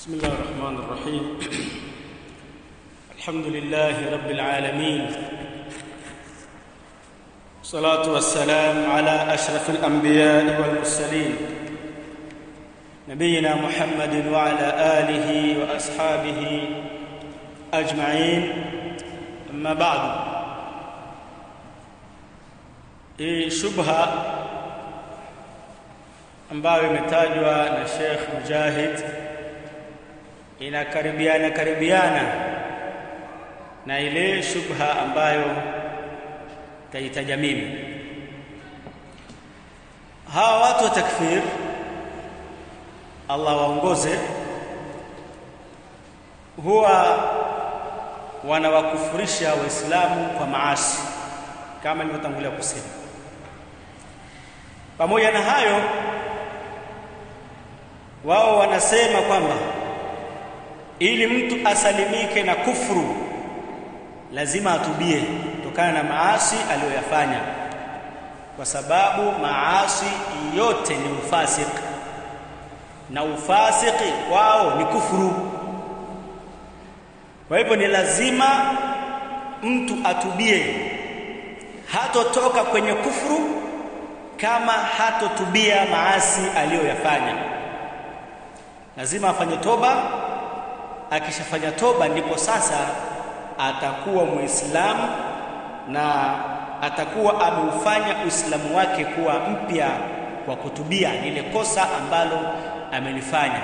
بسم الله الرحمن الرحيم الحمد لله رب العالمين والصلاة والسلام على أشرف الأنبياء والمرسلين نبينا محمد وعلى آله وأصحابه أجمعين أما بعد hii shubha ambayo imetajwa na Sheikh Mujahid inakaribiana karibiana na ile shubha ambayo taitaja mimi hawa watu wa takfir Allah waongoze huwa wanawakufurisha waislamu kwa maasi kama nilivyotangulia kusema pamoja na hayo wao wanasema kwamba ili mtu asalimike na kufuru lazima atubie kutokana na maasi aliyoyafanya kwa sababu maasi yote ni ufasiki na ufasiki wao ni kufuru kwa hivyo ni lazima mtu atubie hatotoka kwenye kufuru kama hatotubia maasi aliyoyafanya lazima afanye toba akishafanya toba ndipo sasa atakuwa muislamu na atakuwa ameufanya uislamu wake kuwa mpya kwa kutubia lile kosa ambalo amelifanya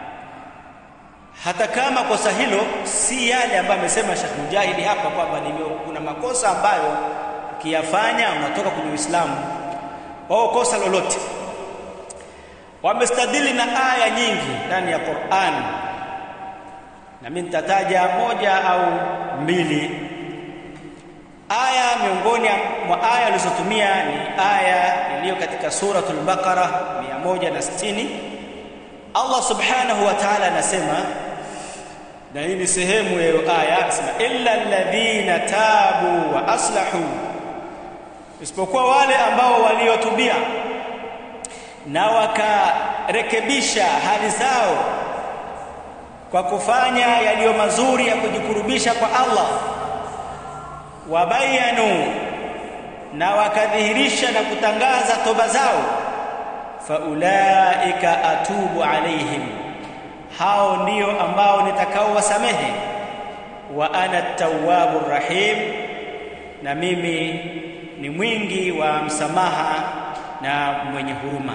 hata kama kosa hilo si yale ambayo amesema Sheikh Mujahidi hapa kwamba kuna makosa ambayo ukiyafanya unatoka kwenye Uislamu wao kosa lolote wamestadili na aya nyingi ndani ya Qur'an na mimi nitataja moja au mbili aya miongoni mwa aya alizotumia ni aya iliyo katika suratul baqara 160 Allah subhanahu wa ta'ala anasema na hii ni sehemu ya aya anasema illa alladhina tabu wa aslahu isipokuwa wale ambao waliotubia na wakarekebisha hali zao kwa kufanya yaliyo mazuri ya kujikurubisha kwa Allah wabayanu na wakadhihirisha na kutangaza toba zao faulaika atubu alaihim hao ndio ambao nitakao wasamehe wa ana tawwabur rahim na mimi ni mwingi wa msamaha na mwenye huruma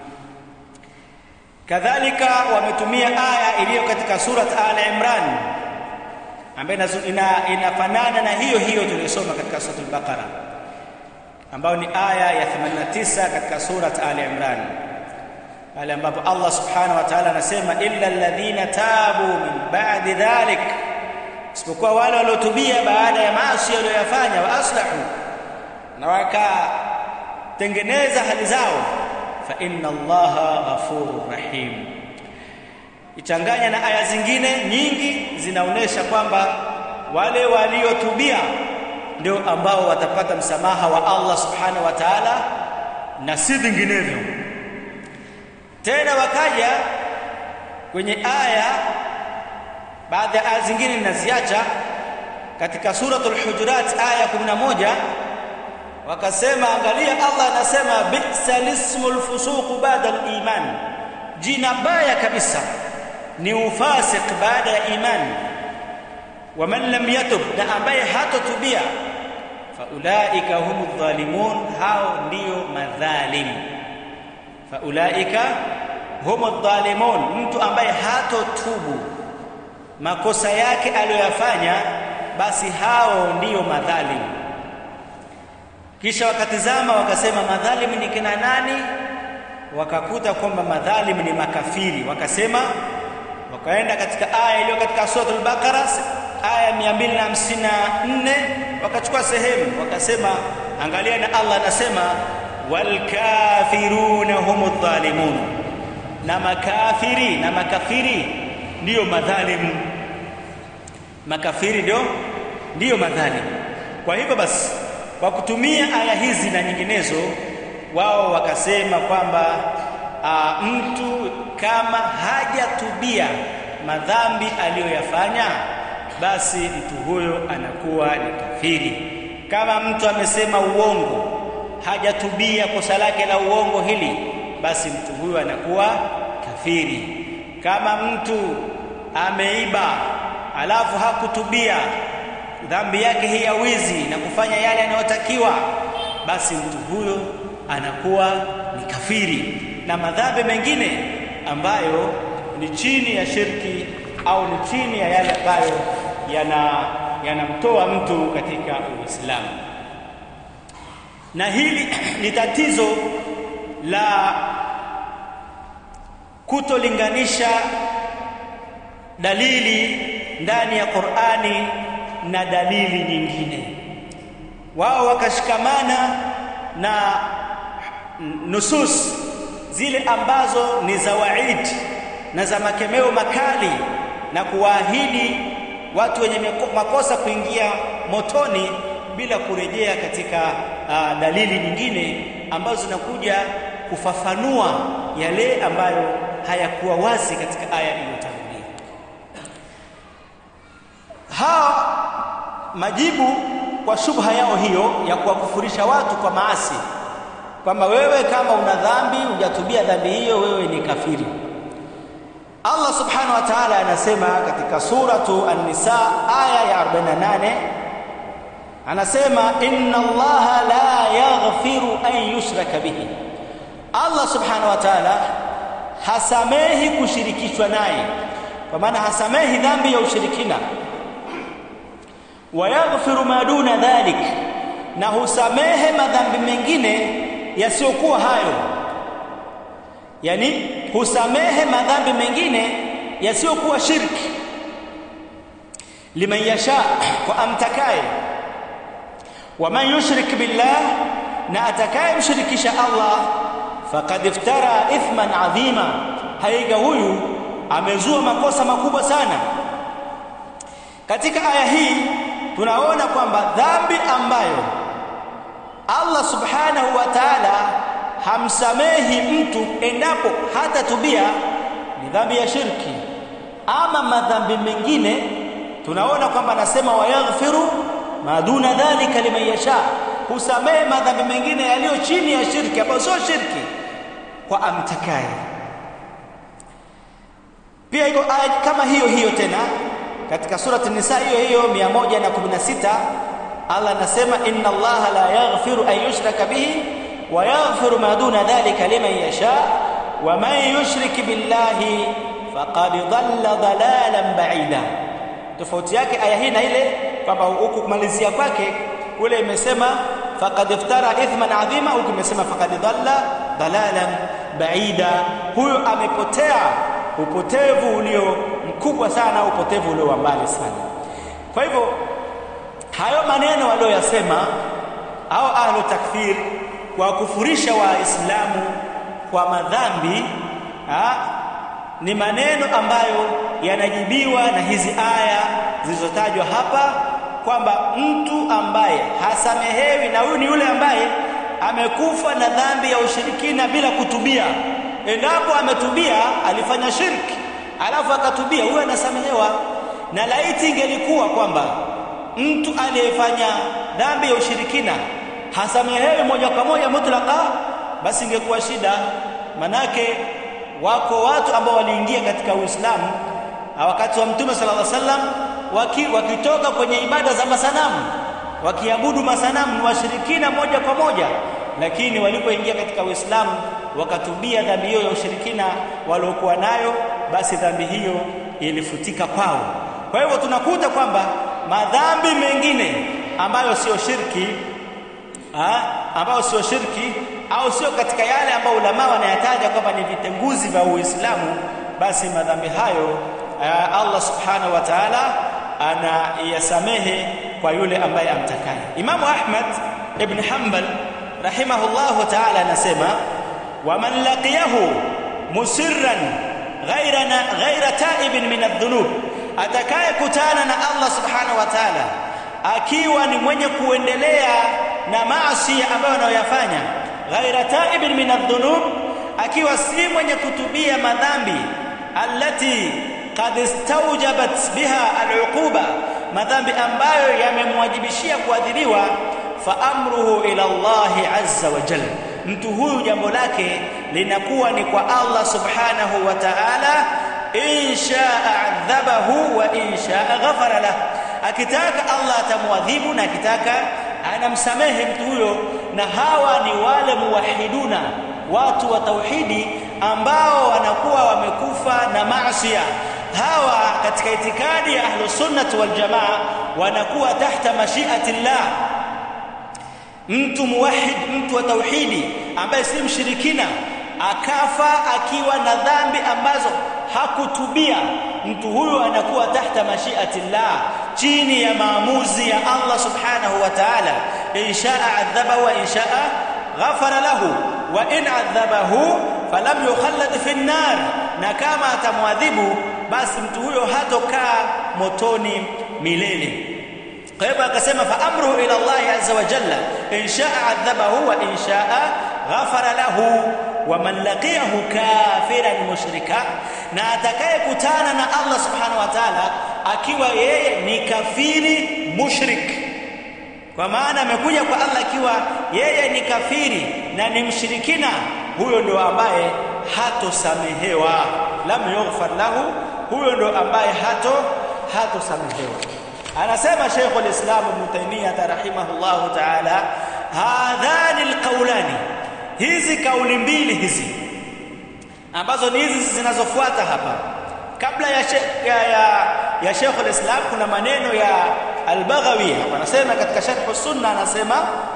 kadhalika wametumia aya iliyo katika surat al-imran ambayo ina, inafanana na hiyo hiyo tuliyosoma katika suratul baqara ambayo ni aya ya 89 katika surat al-imran pale ambapo Allah subhanahu wa ta'ala anasema illa alladhina tabu min ba'di dhalik isipokuwa wale waliotubia baada ya maasi waliyofanya wa aslahu na wakatengeneza hali zao fa inna allaha ghafurur rahim ichanganya na aya zingine nyingi zinaonesha kwamba wale waliotubia ndio ambao watapata msamaha wa Allah subhanahu wa ta'ala na si vinginevyo tena wakaja kwenye aya baadhi ya aya zingine ninaziacha katika suratul hujurat aya 11 wakasema angalia Allah anasema bi'sal ismul fusuq ba'da al-iman jina baya kabisa ni ufasik baada ya iman waman lam yatub na ambaye hatotubia faulaika humudh dhalimun hao ndio madhalim faulaika humudh dhalimun mtu ambaye hatotubu makosa yake aliyoyafanya basi hao ndio madhalim kisha wakatizama wakasema madhalimu ni kina nani wakakuta kwamba madhalimu ni makafiri wakasema wakaenda katika aya iliyo katika suratul baqara aya 254 wakachukua sehemu wakasema angalia na Allah anasema wal kafiruna humudh dhalimun na makafiri na makafiri ndiyo madhalimu makafiri ndio ndiyo madhalimu kwa hivyo basi kwa kutumia aya hizi na nyinginezo wao wakasema kwamba a, mtu kama hajatubia madhambi aliyoyafanya basi mtu huyo anakuwa ni kafiri kama mtu amesema uongo hajatubia kosa lake la uongo hili basi mtu huyo anakuwa kafiri kama mtu ameiba alafu hakutubia dhambi yake hii ya wizi na kufanya yale yanayotakiwa basi mtu huyo anakuwa ni kafiri na madhambi mengine ambayo ni chini ya shirki au ni chini ya yale ambayo yana yanamtoa mtu katika Uislamu. Na hili ni tatizo la kutolinganisha dalili ndani ya Qur'ani na dalili nyingine. Wao wakashikamana na nusus zile ambazo ni za waid na za makemeo makali na kuwaahidi watu wenye makosa kuingia motoni bila kurejea katika uh, dalili nyingine ambazo zinakuja kufafanua yale ambayo hayakuwa wazi katika aya iliyotangulia. Hawa majibu kwa shubha yao hiyo ya kuwakufurisha watu kwa maasi kwamba wewe kama una dhambi hujatubia dhambi hiyo wewe ni kafiri. Allah subhanahu wa ta'ala anasema katika suratu An-Nisa aya ya 48 anasema inna Allaha la yaghfiru an yushraka bihi. Allah subhanahu wa ta'ala hasamehi kushirikishwa naye, kwa maana hasamehi dhambi ya ushirikina. Wa yaghfiru ma duna dhalik, na husamehe madhambi mengine yasiyokuwa hayo yani husamehe madhambi mengine yasiyokuwa shirki liman yasha kwa amtakaye waman yushrik billah na atakaye mshirikisha Allah faqad iftara ithman adhima haiga huyu amezua makosa makubwa sana katika aya hii tunaona kwamba dhambi ambayo Allah subhanahu wa ta'ala hamsamehi mtu endapo hata tubia ni dhambi ya shirki ama madhambi mengine tunaona kwamba anasema wayaghfiru maduna dhalika liman yasha husamehe madhambi mengine yaliyo chini ya shirki ambayo sio shirki kwa amtakaye pia iko aya kama hiyo hiyo tena katika surati nisa hiyo hiyo 116 Allah anasema inna Allah la yaghfiru an yushraka bihi wa yaghfiru ma duna dhalika liman yasha wa man yushrik billahi faqad dhalla dhalalan ba'ida tofauti yake aya hii na ile kwamba huku kumalizia kwake kule imesema faqad iftara ithman adhima huku imesema faqad dhalla dhalalan ba'ida huyo amepotea upotevu ulio mkubwa sana upotevu ulio mbali sana kwa hivyo hayo maneno walioyasema au ahlu takfir kwa kufurisha waislamu kwa madhambi ha, ni maneno ambayo yanajibiwa na hizi aya zilizotajwa hapa kwamba mtu ambaye hasamehewi na huyu ni yule ambaye amekufa na dhambi ya ushirikina bila kutubia endapo ametubia alifanya shirki alafu akatubia huyo anasamehewa na laiti ingelikuwa kwamba mtu aliyefanya dhambi ya ushirikina hasamehewi moja kwa moja mutlaka basi ingekuwa shida manake wako watu ambao waliingia katika Uislamu wakati wa Mtume sallallahu alaihi wasallam waki, wakitoka kwenye ibada za masanamu wakiabudu masanamu ni washirikina moja kwa moja lakini walipoingia katika Uislamu wakatubia dhambi hiyo ya ushirikina waliokuwa nayo basi dhambi hiyo ilifutika kwao kwa hivyo tunakuta kwamba madhambi mengine ambayo sio shirki ha, ambayo sio shirki au sio katika yale ambayo ulama wanayataja kwamba ni vitenguzi vya Uislamu basi madhambi hayo uh, Allah subhanahu wa ta'ala anayasamehe kwa yule ambaye amtakaye Imamu Ahmad ibn Hanbal rahimahullahu ta'ala anasema waman laqiyahu musirran ghaira ghaira ta'ibin min adh-dhunub atakaye kutana na Allah subhanahu wa ta'ala akiwa ni mwenye kuendelea na maasi ambayo anayoyafanya ghaira ta'ibin min adh-dhunub akiwa si mwenye kutubia madhambi allati qad istawjabat biha al'uquba madhambi ambayo yamemwajibishia kuadhibiwa fa amruhu ila Allah azza wa jalla mtu huyu jambo lake linakuwa ni kwa Allah subhanahu wa ta'ala in shaa adhabahu wa in shaa ghafara lahu akitaka Allah atamwadhibu na akitaka anamsamehe mtu huyo na hawa ni wale muwahiduna watu wa tauhidi ambao wanakuwa wamekufa na maasiya hawa katika itikadi ya ahlus sunnah wal jamaa wanakuwa tahta mashiati llah mtu muwahid mtu wa tauhidi ambaye si mshirikina akafa akiwa na dhambi ambazo hakutubia mtu huyo anakuwa tahta mashiati llah chini ya maamuzi ya Allah subhanahu wa ta'ala inshaa adhabahu wa inshaa ghafara lahu wa in adhabahu falam yukhallad fi an-nar na kama atamwadhibu basi mtu huyo hatokaa motoni milele kwa hivyo akasema fa amruhu ila Allah azza wa jalla in shaa adhabahu wa in shaa ghafara lahu wa man laqiyahu kafiran mushrika na atakayekutana na Allah subhanahu wa ta'ala akiwa yeye ni kafiri mushrik kwa maana amekuja kwa Allah akiwa yeye ni kafiri na ni mshirikina huyo ndo ambaye hatosamehewa lam yughfar lahu huyo ndo ambaye hato hatosamehewa anasema Sheikh al-Islam Ibn Taymiyyah rahimahullahu ta'ala hadhani alqawlani hizi kauli mbili hizi ambazo ni hizi zinazofuata hapa kabla ya ya, ya, ya Sheikh al-Islam kuna maneno ya al-Baghawi anasema katika Sharh sunna anasema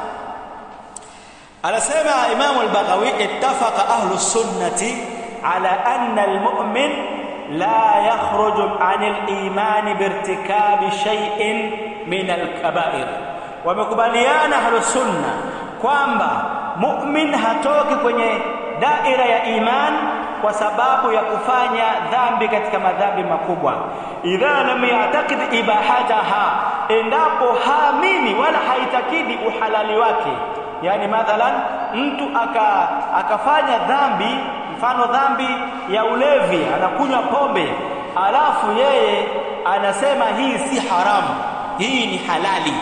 anasema Imam al-Baghawi ittafaqa ahlu sunnati ala anna al-mu'min la yakhruju 'an al-iman birtikabi shay'in min al-kaba'ir wamekubaliana ahlu sunna kwamba mu'min hatoki kwenye daira ya iman kwa sababu ya kufanya dhambi katika madhambi makubwa idha lam ya'taqid ibahataha endapo haamini wala haitakidi uhalali wake yani mathalan mtu aka akafanya dhambi mfano dhambi ya ulevi anakunywa pombe alafu yeye anasema hii si haramu hii ni halali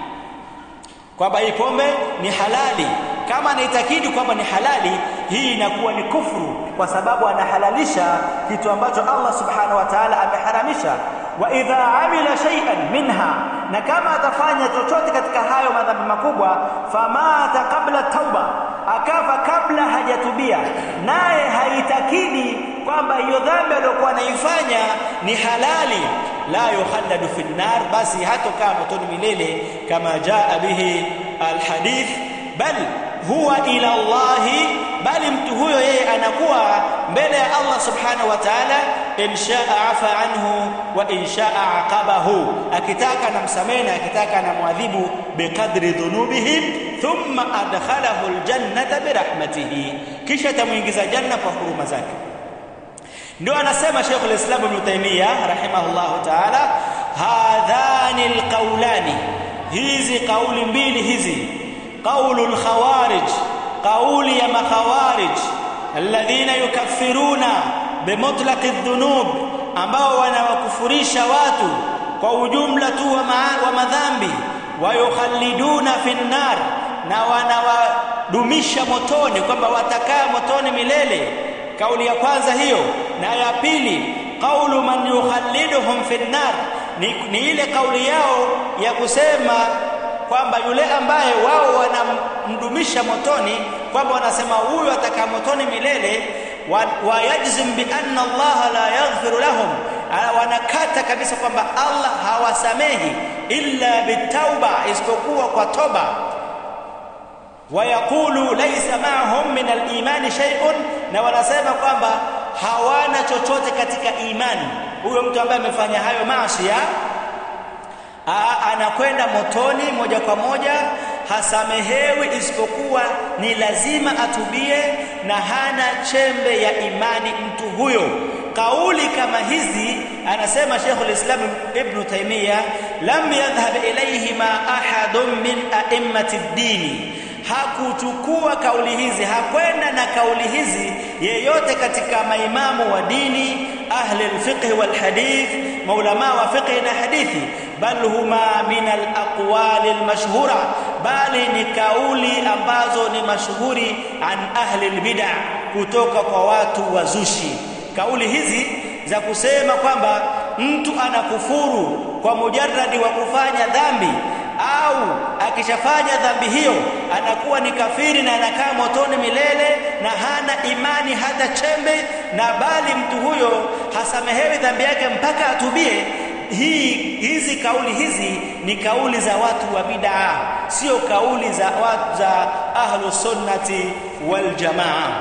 kwamba hii pombe ni halali kama anaitakidi kwamba ni halali hii inakuwa ni kufuru kwa sababu anahalalisha kitu ambacho Allah subhanahu wa ta'ala ameharamisha wa idha amila shay'an minha na kama atafanya chochote katika hayo madhambi makubwa famata kabla tauba akafa kabla hajatubia naye haitakidi kwamba hiyo dhambi aliyokuwa anaifanya ni halali la yukhalladu fi nar basi hatokaa motoni milele kama jaa bihi alhadith bal huwa ila Allah bali mtu huyo yeye anakuwa mbele ya Allah subhanahu wa ta'ala in shaa afa anhu wa in shaa aqabahu akitaka anamsamehe na akitaka anamwadhibu biqadri dhunubihim thumma adkhalahu aljannata birahmatihi kisha tamuingiza janna kwa huruma zake ndio anasema Sheikh al-Islam Ibn Taymiyyah rahimahullahu ta'ala hadhani alqawlani hizi kauli mbili hizi قول الخوارج قول يا مخوارج الذين يكفرون بمطلق الذنوب ambao wanawakufurisha watu kwa ujumla tu wa madhambi wayukhalliduna fi nnar na wanawadumisha motoni kwamba watakaa motoni milele kauli ya kwanza hiyo na ya pili qaulu man yukhalliduhum fi nnar ni, ni ile kauli yao ya kusema kwamba yule ambaye wao wanamdumisha motoni kwamba wanasema huyu atakaa motoni milele wayajzim bi anna Allah la yaghfiru lahum wanakata kabisa kwamba Allah hawasamehi illa bitauba isipokuwa kwa toba wayaqulu laysa ma'ahum min al-imani shay'un na wanasema kwamba hawana chochote katika imani huyo mtu ambaye amefanya hayo maasi anakwenda motoni moja kwa moja hasamehewi isipokuwa ni lazima atubie na hana chembe ya imani mtu huyo kauli kama hizi anasema Sheikh al-Islam Ibn Taymiyyah lam yadhhab ilayhima ahadun min a'immati ad-din hakuchukua kauli hizi hakwenda na kauli hizi yeyote katika maimamu wa dini ahli alfiqh wal hadith maulama wa fiqh na hadithi bal huma min alaqwali almashhura bali ni kauli ambazo ni mashuhuri an ahli albid'ah kutoka kwa watu wazushi kauli hizi za kusema kwamba mtu anakufuru kwa mujarradi wa kufanya dhambi au akishafanya dhambi hiyo anakuwa ni kafiri na anakaa motoni milele na hana imani hata chembe na bali mtu huyo hasamehewi dhambi yake mpaka atubie hii hizi kauli hizi ni kauli za watu wa bid'a sio kauli za watu za ahlus sunnati wal jamaa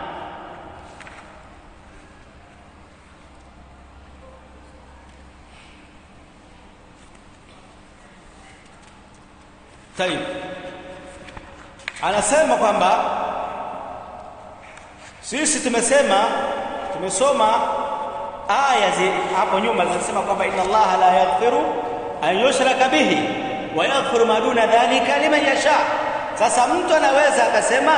Tayib. Anasema kwamba sisi tumesema tumesoma aya hapo nyuma zinasema kwamba inna Allah la yaghfiru an yushraka bihi wa yaghfiru ma duna dhalika liman yasha. Sasa mtu anaweza akasema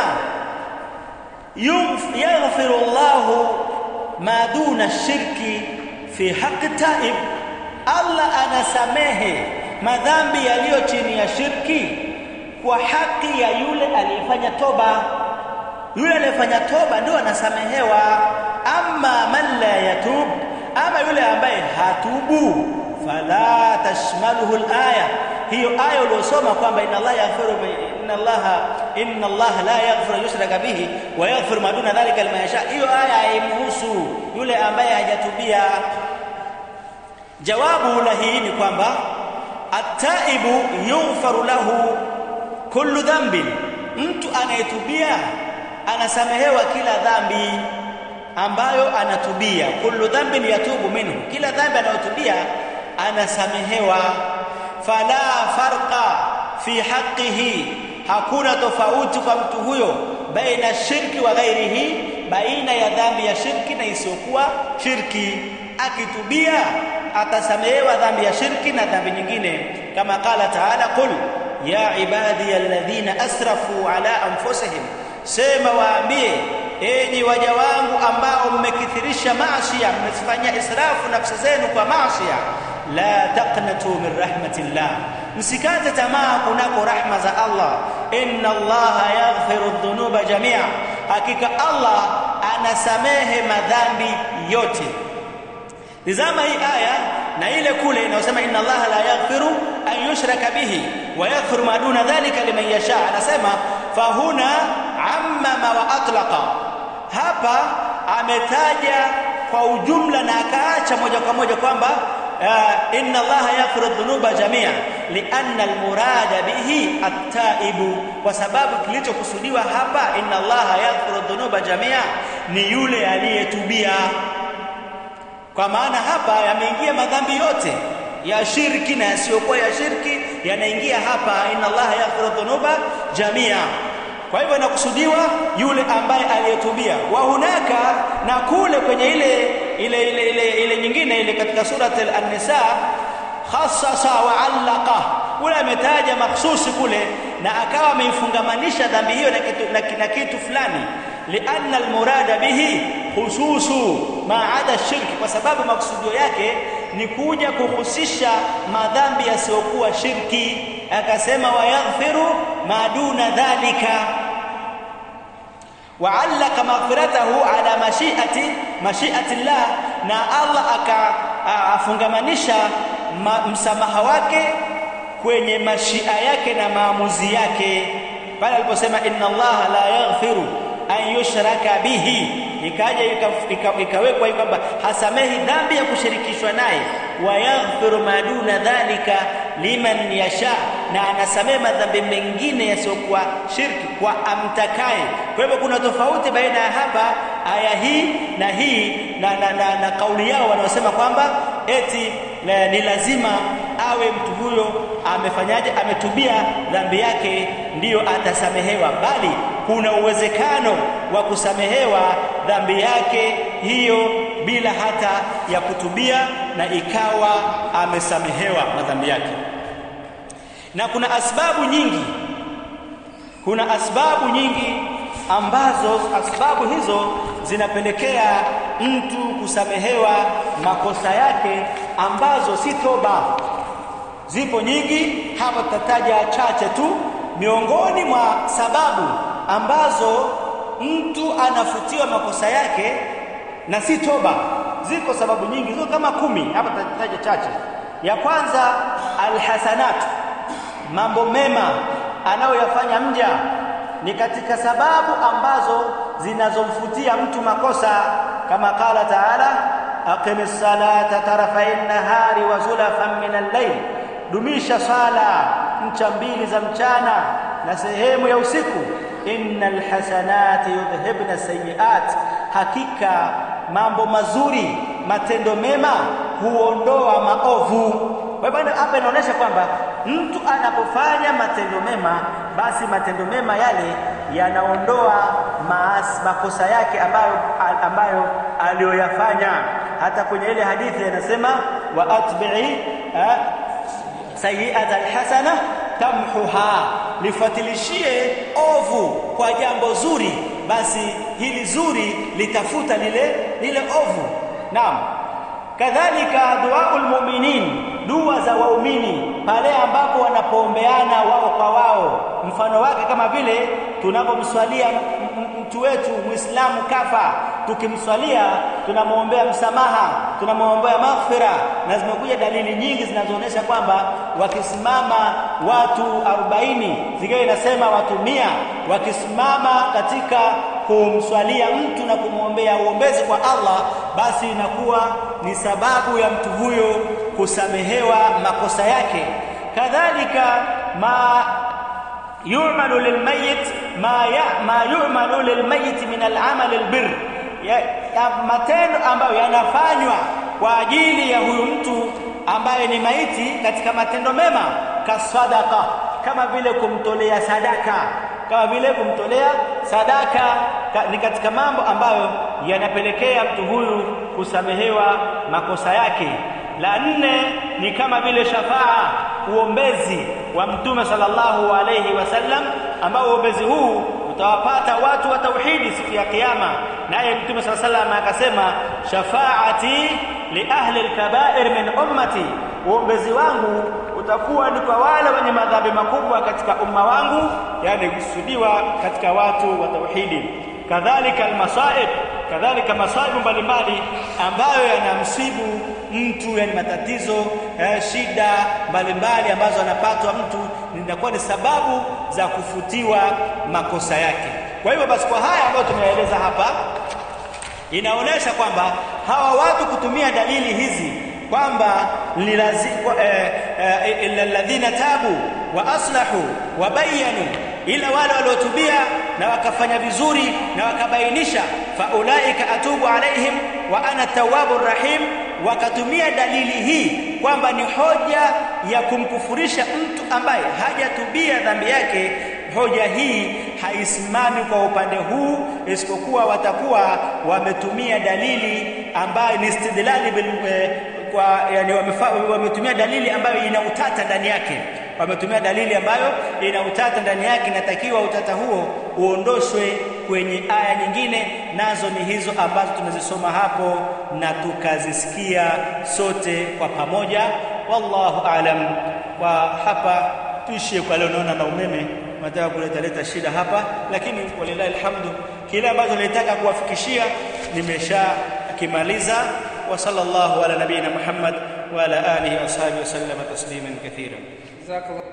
yaghfiru Allah ma duna shirki fi haqqi taib, Allah anasamehe madhambi yaliyo chini ya shirki kwa haki ya yule aliyefanya toba yule aliyefanya toba ndio anasamehewa amma man la yatub ama yule ambaye hatubu fala tashmaluhu alaya hiyo aya uliyosoma kwamba inna allaha yaghfiru inna allaha inna allaha la yaghfiru yushraka bihi wa yaghfiru ma duna dhalika liman yasha hiyo aya haimhusu yule ambaye hajatubia jawabu la hii ni kwamba ataibu yughfaru lahu kullu dhanbin mtu anayetubia anasamehewa kila dhambi ambayo anatubia kullu dhanbin yatubu minhu kila dhambi anayotubia anasamehewa fala farqa fi haqqihi hakuna tofauti kwa mtu huyo baina shirki wa ghairihi baina ya dhambi ya shirki na isiyokuwa shirki akitubia atasamehewa dhambi ya shirki na dhambi nyingine kama qala taala qul ya ibadi alladhina asrafu ala anfusihim sema waambie enyi waja wangu ambao mmekithirisha maasi mmefanyia israfu nafsi zenu kwa maasi la taqnatu min rahmatillah msikate tamaa kunako rahma za Allah inna Allah yaghfiru dhunuba jamia hakika Allah anasamehe madhambi yote Tizama hii aya na ile kule inayosema inna Allah la yaghfiru an yushraka bihi wa yaghfiru ma duna dhalika liman yasha. Anasema fahuna ammama wa atlaqa. Hapa ametaja kwa ujumla na akaacha moja kwa moja kwamba uh, inna Allah yaghfiru dhunuba jamia lianna almurada bihi at-taibu, kwa sababu kilichokusudiwa hapa inna Allah yaghfiru dhunuba jamia ni yule aliyetubia kwa maana hapa yameingia madhambi yote ya shirki na yasiyokuwa ya shirki yanaingia hapa inna allaha yaghfiru dhunuba jamia kwa hivyo inakusudiwa yule ambaye aliyetubia wa hunaka na kule kwenye ile ile ile ile, ile nyingine ile katika surat an-nisa khassasa wa allaqa kule ametaja makhsusi kule na akawa ameifungamanisha dhambi hiyo na kitu, na, na kitu fulani lianna almurada bihi khususu ma ada shirki kwa sababu maksudio yake ni kuja kuhusisha madhambi yasiyokuwa shirki akasema wayaghfiru ma duna dhalika وعلق مغفرته على مشيئة مشيئة الله na Allah akafungamanisha msamaha wake kwenye mashia yake na maamuzi yake pale aliposema inna Allah la yaghfiru an yushraka bihi ikaja ikawekwa ika, kwamba hasamehi dhambi ya kushirikishwa naye wa yaghfiru ma duna dhalika liman yasha na anasamehe madhambi mengine yasiyokuwa shirki kwa amtakaye kwa hivyo kuna tofauti baina ya hapa aya hii na hii na, na, na, na kauli yao wanaosema kwamba eti la, ni lazima awe mtu huyo amefanyaje ametubia dhambi yake ndiyo atasamehewa bali kuna uwezekano wa kusamehewa dhambi yake hiyo bila hata ya kutubia na ikawa amesamehewa madhambi yake na kuna asbabu nyingi kuna asbabu nyingi ambazo asbabu hizo zinapelekea mtu kusamehewa makosa yake ambazo si toba zipo nyingi hapa tutataja chache tu miongoni mwa sababu ambazo mtu anafutiwa makosa yake na si toba ziko sababu nyingi ziko kama kumi hapa tutataja chache ya kwanza alhasanat mambo mema anayoyafanya mja ni katika sababu ambazo zinazomfutia mtu makosa kama qala taala aqimis salata tarafai nahari wa zulafan min al-layl dumisha sala ncha mbili za mchana na sehemu ya usiku innal hasanati yudhhibna sayiat hakika mambo mazuri matendo mema huondoa maovu kwa hivyo hapa inaonyesha kwamba mtu anapofanya matendo mema basi matendo mema yale yanaondoa maas, makosa yake ambayo ambayo aliyoyafanya hata kwenye ile hadithi anasema wa atbi'i sayi'ata alhasana tamhuha lifatilishie ovu kwa jambo zuri basi hili zuri litafuta lile lile ovu naam kadhalika duaul mu'minin dua za waumini pale ambapo wanapoombeana wao kwa wao mfano wake kama vile tunapomswalia mtu wetu muislamu kafa tukimswalia tunamwombea msamaha tunamwombea maghfira na zimekuja dalili nyingi zinazoonyesha kwamba wakisimama watu 40 zikiwa inasema watu mia wakisimama katika kumswalia mtu na kumwombea uombezi kwa Allah basi inakuwa ni sababu ya mtu huyo kusamehewa makosa yake kadhalika ma yu'malu lilmayit ma ya, ma yu'malu lilmayit min al'amal albir ya, ya matendo ambayo yanafanywa kwa ajili ya huyu mtu ambaye ni maiti katika matendo mema kasadaqa kama vile kumtolea sadaka kama vile kumtolea sadaka ka, ni katika mambo ambayo yanapelekea mtu huyu kusamehewa makosa yake la nne ni kama vile shafaa uombezi wa mtume sallallahu alayhi wasallam ambao uombezi huu utawapata watu wa tauhidi siku ya kiyama naye mtume sallallahu alayhi wasallam akasema shafaati li ahli alkaba'ir min ummati uombezi wangu utakuwa ni kwa wale wenye madhambi makubwa katika umma wangu yani kusudiwa katika watu wa tauhidi kadhalika almasaib kadhalika masaibu mbalimbali ambayo yanamsibu mtu yani matatizo eh, shida mbalimbali ambazo anapatwa mtu zinakuwa ni sababu za kufutiwa makosa yake kwa hivyo basi kwa haya ambayo tumeeleza hapa inaonyesha kwamba hawa watu kutumia dalili hizi kwamba ni lazima illa alladhina tabu wa aslahu wa bayanu ila wale waliotubia na wakafanya vizuri na wakabainisha faulaika atubu alaihim wa ana tawwabur rahim wakatumia dalili hii kwamba ni hoja ya kumkufurisha mtu ambaye hajatubia dhambi yake hoja hii haisimami kwa upande huu isipokuwa watakuwa wametumia dalili ambayo ni istidlali bil, eh, kwa yani wametumia dalili ambayo ina utata ndani yake wametumia dalili ambayo ina utata ndani yake inatakiwa utata huo uondoshwe kwenye aya nyingine nazo ni hizo ambazo tumezisoma hapo na tukazisikia sote kwa pamoja wallahu alam kwa hapa tuishie kwa leo naona na umeme nataka kuleta leta shida hapa lakini walilahi alhamdu kile ambacho nilitaka kuwafikishia nimesha kimaliza wa sallallahu ala nabiyina muhammad wa ala alihi wa ashabihi wa sallama tasliman kathira جزاك الله